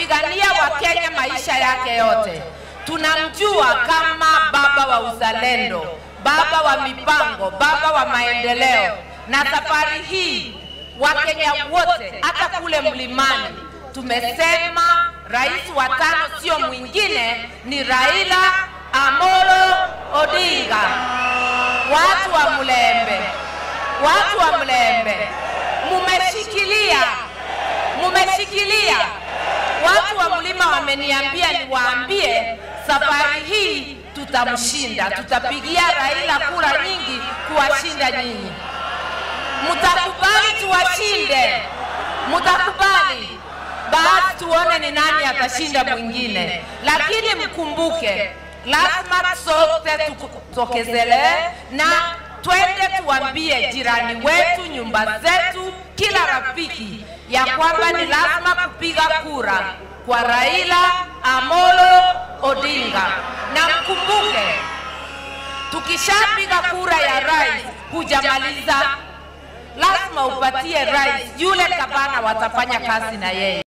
amepigania Wakenya maisha yake yote. Tunamjua kama baba wa uzalendo, baba wa mipango, baba wa maendeleo. Na safari hii Wakenya wote, hata kule mlimani, tumesema rais wa tano sio mwingine, ni Raila Amolo Odinga. Watu wa Mlembe, watu wa Mlembe, mumeshikilia, mumeshikilia. Watu wa mlima wameniambia niwaambie, safari hii tutamshinda, tutapigia Raila kura nyingi kuwashinda nyinyi. Mtakubali tuwashinde? Mtakubali? Basi tuone ni nani atashinda mwingine, lakini mkumbuke, lazima sote tutokezelee na twende tuambie jirani wetu, nyumba zetu, kila rafiki ya kwamba ni lazima kupiga kura kwa Raila Amolo Odinga, na mkumbuke, tukishapiga kura ya rais hujamaliza lazima upatie rais yule gavana watafanya kazi na yeye.